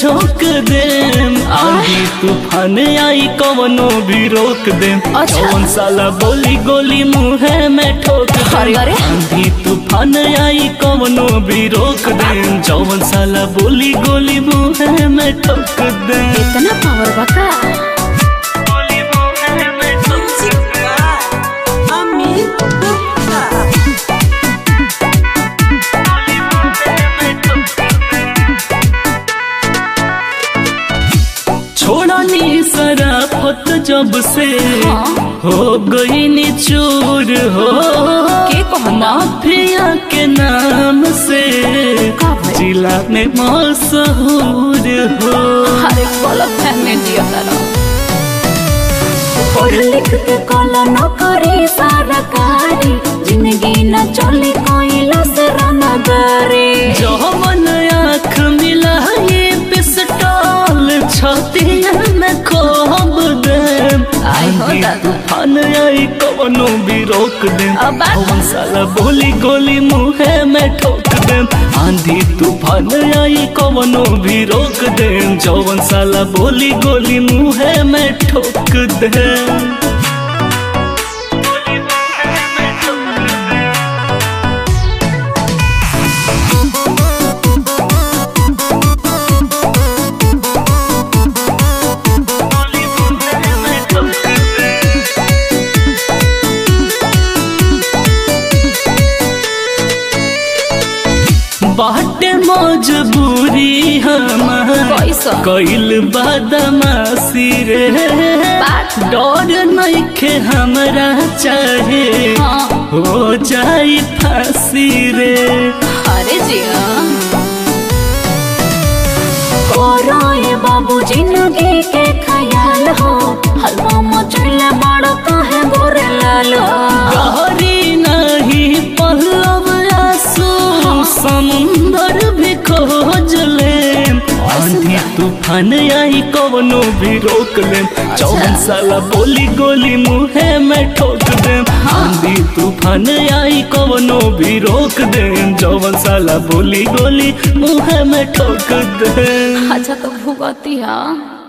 झोंक दे आंधी तूफान आई कवनो भी रोक दे अच्छा। जौन साला बोली गोली मुंह में ठोक अरे, दे अरे। आंधी तूफान आई कवनो भी रोक दे जौन साला बोली गोली मुंह में ठोक दे इतना पावर बका गोली मुंह में ठोक दे छोड़नी सराफत जब से हाँ। हो गई निचूर हो के कहता? माफिया के नाम से का भाई? जिला में मशहूर हो अरे गलत फहमी दिया तारा पढ़ लिख के कला न करे सरकारी जिंदगी न चले कोई लसरा करे जौवन आँख मिला ये पिस्टल छतिया में खोब दे आई हो आंधी दादा। तूफान आई कवनो भी रोक दे अब बात- कौन साला बोली गोली मुहे में ठोक दे आंधी तूफान आई कवनो भी रोक दे जौवन साला बोली गोली मुहे में ठोक दे बाटे मजबूरी हमार कैसा? कैल बदमाशी रे बात ना। डर नइखे हमरा चाहे हाँ। हो जाई फांसी रे अरे जिया कोरोए बाबू जिंदगी के ख्याल हो हलवा मचले बड़ काहे गोरे लाल हो गहरी नहीं पहलव आंसू समुंदर भी खोज ले आंधी तूफान आई कवनो भी रोक ले चौवन साला बोली गोली मुहे में ठोक दे आंधी तूफान आई कवनो भी रोक दे चौवन साला बोली गोली मुहे में ठोक दे अच्छा तो भुगती है